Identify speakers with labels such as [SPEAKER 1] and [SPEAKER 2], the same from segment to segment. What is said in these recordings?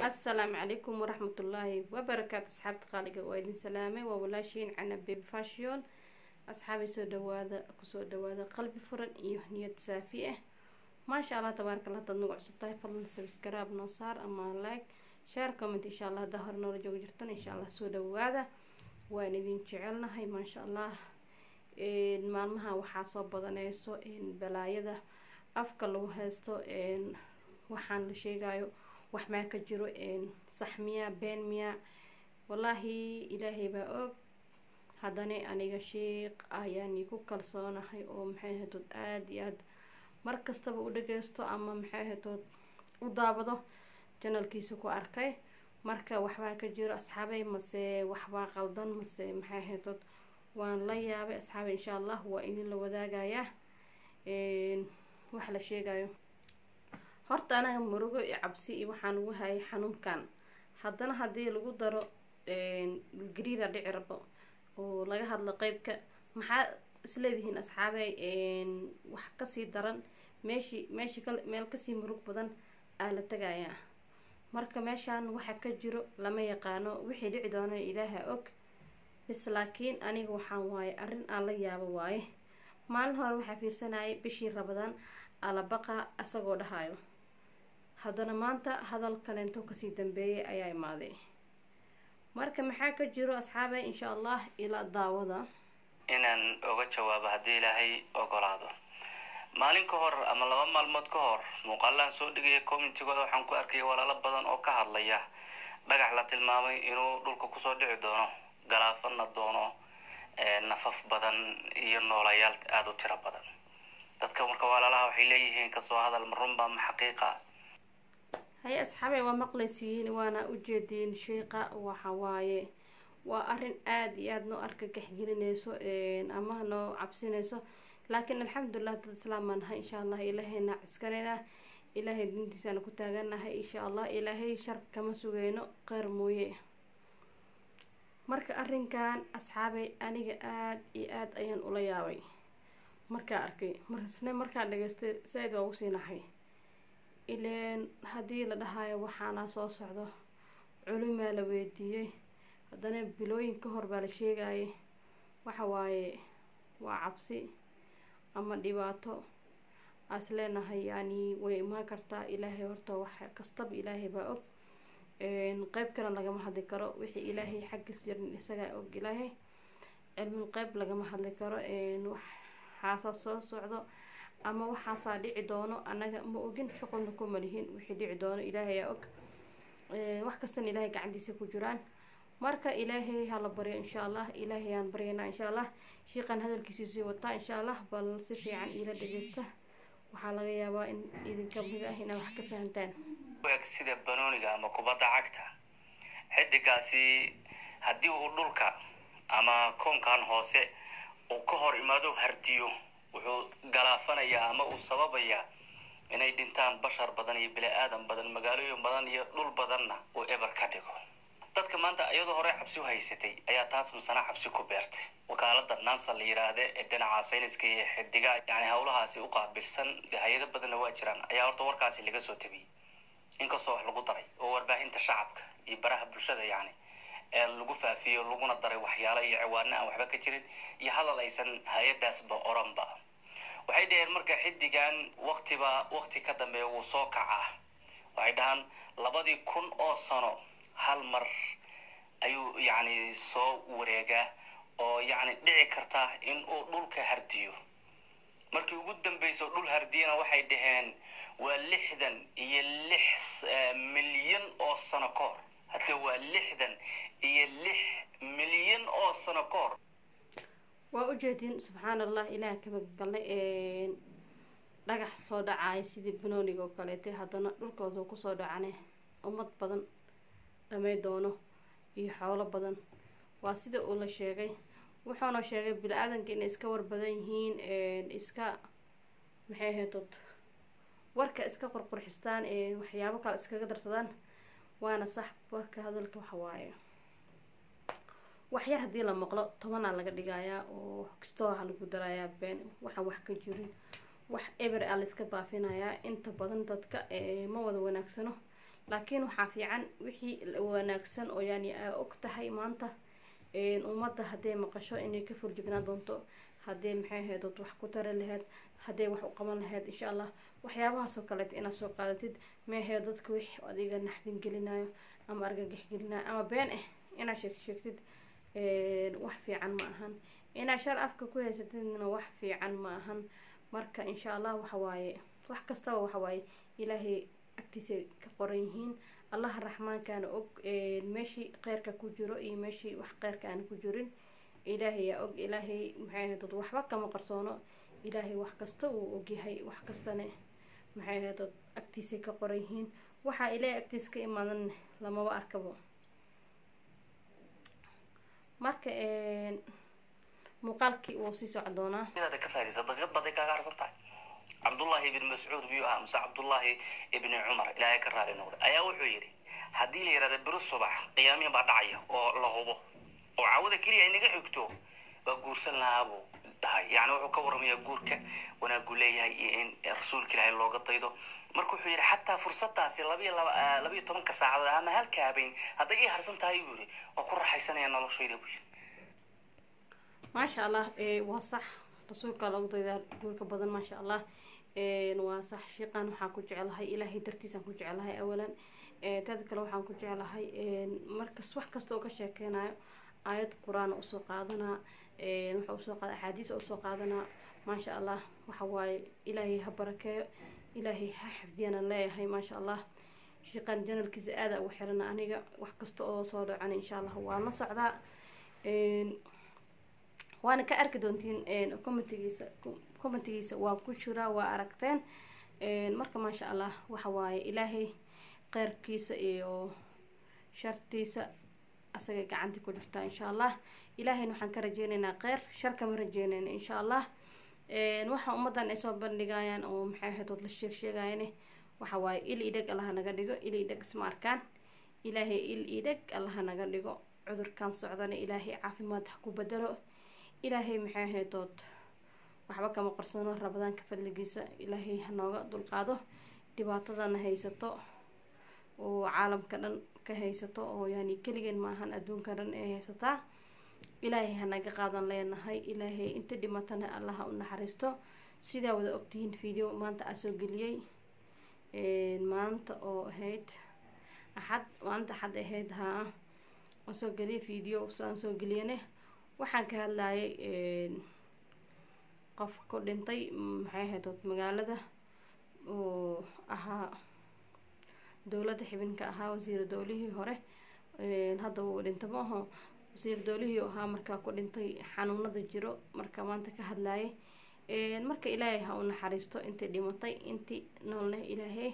[SPEAKER 1] asalaamu calaykum waraxmatullaahi wabarakaatu asxaabta qaaliga waa idin salaamay waa walaashiin cana baby fashion asxaabay soo dhawaada kusoo dhawaada qalbi furan iyo niyad saafi ah maasha allah tabaaraka allah hadaad nagu cusub tahay fadlan sabskraib noo saar ama like share comment insha allah haddaa hore noola jooga jirtan insha allah soo dhawaada waan idin jecelnahay maasha allah maalmaha waxaa soo badaneyso balaayada afka lagu haysto waxaan la sheegayo wax maa ka jiro sax miya been miya wallaahi ilaahay baa og haddana aniga sheeq ayaan ku kalsoonahay oo maxay ahaytood aada iyo aad mar kastaba u dhageysto ama maxay ahaytood u daabado janalkiisa ku arkay marka waxbaa ka jiro asxaabay mase waxbaa qaldan mase maxay ahaytood waan la yaabay asxaabay insha allah waa idin la wadaagayaa wax la sheegayo horta anaga murugo iyo cabsi iyo waxaan ugu hayay xanuunkan haddana haddii lagu daro gariira dhici rabo oo laga hadlo qeybka maxaa isleedihiin asxaabey wax kasii daran meeshii meeshii ka meel kasii murug badan aa la tagayaa marka meeshaan waxa ka jiro lama yaqaano wixii dhici doona ilaaha og bis laakiin aniga waxaan waaye arrin aan la yaabo waaye maalin hore waxaa fiirsanayay bishii rabadaan alabaqa isagoo dhahayo haddana maanta hadal kaleento kasii dambeeyay ayaa imaaday marka maxaa ka jiro asxaabay insha allah ilaa daawada
[SPEAKER 2] inaan oga jawaabo haddii ilaahay ogolaado maalin ka hor ama laba maalmood ka hor muuqaalaan soo dhigaya communitygooda waxaan ku arkaya walaalo badan oo ka hadlaya dhagax la tilmaamay inuu dhulka kusoo dhici doono galaafana doono nafaf badan iyo noolayaal aada u tiro badan dadka marka walaalaha waxay leeyihiin kasoo hadal ma runbaa ma xaqiiqa
[SPEAKER 1] haye asxaabey waa maqlaysiin waana ujeediin sheeqa waxa waaye waa arrin aada iyo aada noo argagax gelineyso ama noo cabsineyso laakiin alxamdulilah dad islaam baan nahay insha allah ilaahayna cuskanayna ilaahay diintiisana ku taaganahay insha allah ilaahay shar kama sugeyno qeyr mooye marka arrinkan asxaabey aniga aada iyo aada ayaan ula yaabay markaa arkay marsne markaa dhageystay saa-id waa ugu sii nahay ileen haddii la dhahayo waxaana soo socdo culimaa la weydiiyey haddana bilooyin ka hor baa la sheegayay waxa waaye waa cabsi ama dhibaato aas leenahay yani way imaan kartaa ilaahay horta wax kastaba ilaahay baa og qeyb kale lagama hadli karo wixii ilaahay xaggiis jirin isagaa og ilaahay cilmul qeyb lagama hadli karo waxaasaa soo socdo ama waxaasaa dhici doono annaga ma ogin shuqulna kuma lihin wixii dhici doono ilaahay aa og wax kastana ilaahay gacantiisa ku jiraan marka ilaahay hala baryo insha allah ilaahay aan baryaynaa insha allah shiiqan hadalkiisii sii wataa insha allah bal si fiican iila dhageysta waxaa laga yaabaa in idinka mid ah inaa wax ka fahantaan
[SPEAKER 2] eg sida banooniga ama kubadda cagta xidigaasi haddii uu dhulka ama koonkan hoose uu ka hor imaado hardiyo wuxuu galaafanayaa ama uu sababayaa inay dhintaan bashar badan iyo bini aadan badan magaalooyin badan iyo dhul badanna uu eber ka dhigo dadka maanta iyadoo hore cabsi u haysatay ayaa taas masana cabsi ku beertay wakaalada nansa la yiraahde ee dhinaca sayniska iyo xidiga yani howlahaasi u qaabilsan hay-ado badanna waa jiraan ayaa horta warkaasi laga soo tabiyey inkastoo wax lagu daray oo warbaahinta shacabka iyo baraha bulshada yani ee lagu faafiyo laguna daray waxyaalo iyo ciwaano aan waxba ka jirin iyo hadal aysan hay-adaasba oranba waxay dhaheen marka xidigan waktiba wakti ka dambeeya wuu soo kacaa waxay dhahaan labadii kun oo sano hal mar ayuu yacni soo wareegaa oo yacni dhici karta in uu dhulka hardiyo markii ugu dambeyso dhul hardiyana waxay dhaheen waa lixdan iyo lix milyan oo sano ka hor hadda waa lixdan iyo lix milyan oo sano ka hor
[SPEAKER 1] waa ujeediin subxaan allah ilaah ka magagalnay dhagax soo dhacaya sidii banooniga oo kaleete haddana dhulkooda kusoo dhacane ummad badan dhamay doono iyo xoolo badan waa sida uu la sheegay wuxuuna sheegay bini-aadanka inay iska war badan yihiin iska maxay ahaydod warka iska qurqurxistaan waxyaabo kale iskaga darsadaan waana sax warka hadalka waxa waaye waxyar haddii la maqlo tobanaa laga dhigayaa oo kastoo waxa lagu darayaa been waxaan wax ka jirin wax eber a layska baafinayaa inta badan dadka ma wada wanaagsano laakiin waxaa fiican wixii wanaagsan oo yani aa og tahay maanta ummadda hadday maqasho inay ka furjignaa doonto haddee maxay ahayd ood wax ku tari lahayd hadday wax u qaban lahayd insha allah waxyaabahaas oo kaleeta inaad soo qaadatid meehee dadka wix adiga naxdin gelinayo ama argagax gelinayo ama been ah inaad sheeg sheegtid wax fiican ma ahan inaad shar afka ku haysatidna wax fiican ma ahan marka insha allah waxa waaye wax kastaba waxa waaye ilaahay agtiisa ka qoran yihiin allaha raxmaankaana og meeshii kheyrka ku jiro iyo meeshii wax kheyrka aana ku jirin ilaahay yaa og ilaahay maxay ahayd dad waxba kama qarsoono ilaahay wax kasta uu ogyahay wax kastana maxay ahayd dad agtiisay ka qoran yihiin waxaa ilaahay agtiisa ka imaadan lamaba arkabo marka muuqaalkii wuu sii soco doonaa
[SPEAKER 2] inaad ka faa'idaysa daqiiqad baday kaaga harsan tahay cabdullahi ibn mascuud biyuu ahaa mase cabdullahi ibni cumar ilaahay ka raali noqday ayaa wuxuu yidhi haddii la yidhahda biro subax qiyaamiya baa dhacaya oo la hubo oo caawada keliya ay naga xigto waa guursan lahaa buu dhahay yani wuxuu ka warramayaa guurka wanaagu leeyahay iyo in rasuulka ilaahay looga daydo marka wuxuu yidhi xataa fursadaasi labayo laba labayo tobanka saacadood ama halka habeen hadday ii harsan tahay buu yidhi waa ku raaxaysanaya noloshayda buu yidhi
[SPEAKER 1] maasha allah waa sax rasuulka looga daydaa guurka badan maasha allah waa sax shiiqan waxaan ku jecelahay ilaahay dartiisaan ku jecelahay awalan teeda kale waxaan ku jecelahay markas wax kasta oo ka sheekeynayo aayad qur-aan usoo qaadanaa waxa usoo qaada axaadiis usoo qaadanaa maasha allah waxa waaye ilaahay ha barakeeyo ilaahay ha xifdiyana leeyahay maasha allah shiiqan janalkiisa aada ugu xirana aniga wax kasta oo soo dhacana insha allah waan la socdaa waana ka arki doontiin commentigiisa commentigiisa waa ku jiraa waa aragteen marka maasha allah waxa waaye ilaahay kheyrkiisa iyo shartiisa asagay gacantii ku jirtaa insha allah ilaahayna waxaan ka rajeyneynaa kheyr shar kama rajeyneyna insha allah waxa ummadan ay soo bandhigayaan oo maxay ahayd la sheeg sheegayane waxa waaye il idheg allaha naga dhigo il idheg isma arkaan ilaahay il idheg allaha naga dhigo cudurkan socdana ilaahay caafimaad ha ku bedelo ilaahay maxay ahayd dood waxba kama qarsano rabadaanka fadligiisa ilaahay ha nooga dulqaado dhibaatadana haysato oo caalamka dhan ka haysato oo yani keligeen maahan adduunka dhan ay haysataa ilaahay hanaga qaadan leenahay ilaahay inta dhimatana allaha u naxariisto sidaa wada ogtihiin video maanta aa soo geliyey maanta oo ahayd axad maalinta axad ahayd haa aan soo geliyay video saan soo geliyane waxaan ka hadlayay qof ku dhintay maxay ahayd magaalada oo ahaa dowladda xibinka ahaa wasiir dowlihii hore hadda wuu dhinta ma aho wasiir dowlihii ahaa markaa ku dhintay xanuunada jiro marka maanta ka hadlayay marka ilaahay ha u naxariisto intii dhimatay intii noolneh ilaahay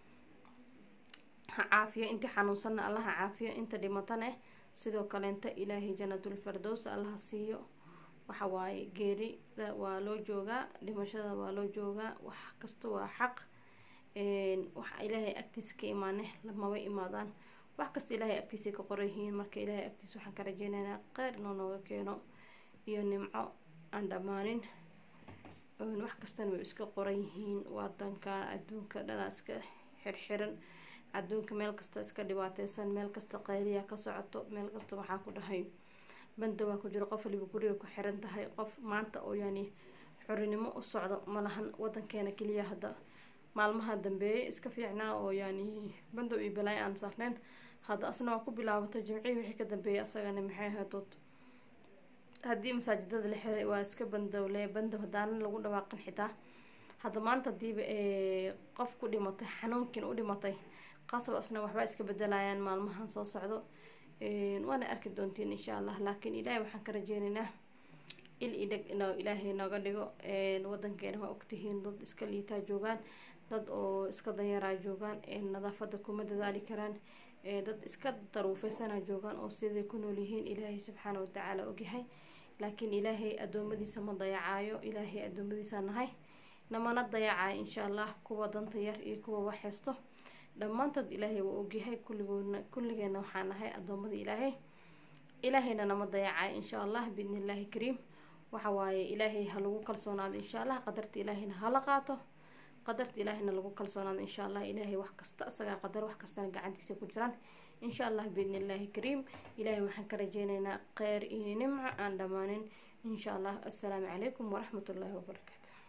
[SPEAKER 1] ha caafiyo intii xanuunsanna allaha caafiyo inta dhimataneh sidoo kaleenta ilaahay jannatul fardows allaha siiyo waxa waaye geerida waa loo joogaa dhimashada waa loo joogaa wax kasta waa xaq waxa ilaahay agtiisa ka imaane lamaba imaadaan wax kasta ilaahay agtiisa ka qoran yihiin marka ilaahay agtiisa waxaan ka rajeynaynaa kheyr inuu nooga keeno iyo nimco aan dhammaanin wax kastana way iska qoran yihiin wadankan adduunka dhana iska xirxiran adduunka meel kasta iska dhibaateysan meel kasta qayliya ka socoto meel kasta waxaa ku dhahay banda waa ku jiro qof waliba guriga ku xiran tahay qof maanta oo yani xorinimo u socdo malahan wadankeena keliya hadda maalmaha dambeeyay iska fiicnaa oo yani bandow iyo balaay aan saarneyn hadda asna waa ku bilaabatay jimcihii wixii ka dambeeyay asagana maxay ahaadood haddii masaajidada la xiray waa iska bandowle bandow haddaana lagu dhawaaqin xitaa hadda maanta hadiiba qof ku dhimatay xanuunkiin u dhimatay qasab asna waxba iska bedelayaan maalmahan soo socdo waana arki doontiin insha allah laakiin ilaahay waxaan ka rajeyneynaa il idheg inuu ilaahay nooga dhigo wadankeena waa ogtihiin dad iska liitaa joogaan dad oo iska danyaraa joogaan nadaafada kuma dadaali karaan dad iska daruufeysana joogaan oo siday ku nool yihiin ilaahay subxaana watacaala ogyahay laakiin ilaahay adoomadiisa ma dayacaayo ilaahay adoomadiisa nahay namana dayacayo insha allah kuwa danta yar iyo kuwa wax haysto dhammaantood ilaahay waa ogyahay kulligoodna kulligeena waxaa nahay adoomada ilaahay ilaahayna nama dayacayo insha allah biidni illaahi kariim waxa waaye ilaahay ha lagu kalsoonaado insha allah qadarta ilaahayna hala qaato qadarta ilaahayna lagu kalsoonaado insha allah ilaahay wax kasta isagaa qadar wax kastana gacantiisa ku jiraan insha allah biidni illaahi kariim ilaahay waxaan ka rajeyneynaa kheyr iyo nimco aan dhammaanin insha allah assalaamu calaykum waraxmat ullaahi wabarakaatu